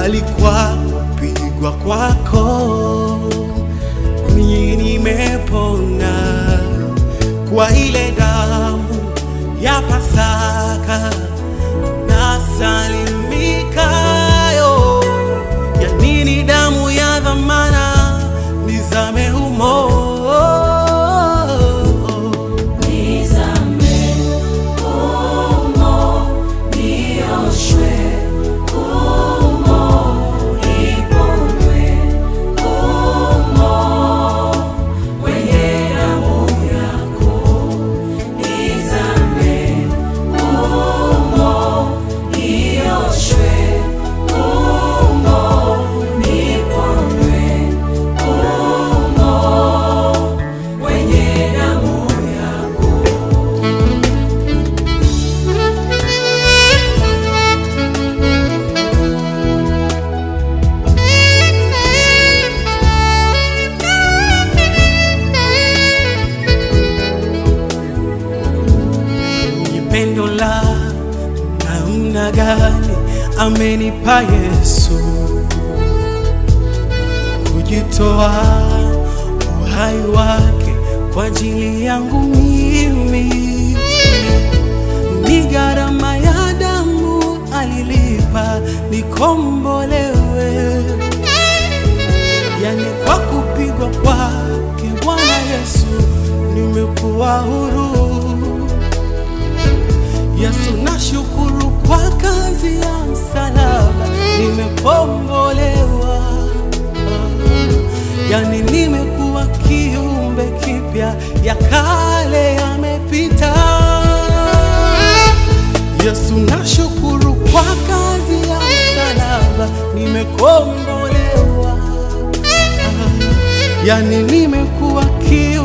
bali kwa kupigwa kwako mimi nimepona, kwa ile damu ya Pasaka nasalimikayo. Ya nini damu ya dhamana nizame humo? Nizame humo, nioshwe humo, niponywe humo, kwenye damu yako. Nizame humo, nioshwe humo, niponywe humo, kwenye damu yako. Ni pendo la namna gani amenipa Yesu, kujitoa uhai wake kwa ajili yangu mimi. Ni gharama ya damu alilipa nikombolewe, yani kwa kupigwa kwake Bwana Yesu nimekuwa huru. Yesu, nashukuru kwa kazi ya msalaba, nimekombolewa, yani nimekuwa kiumbe kipya, ya kale yamepita. Yesu, nashukuru kwa kazi ya msalaba, nimekombolewa, yani nimekuwa kiumbe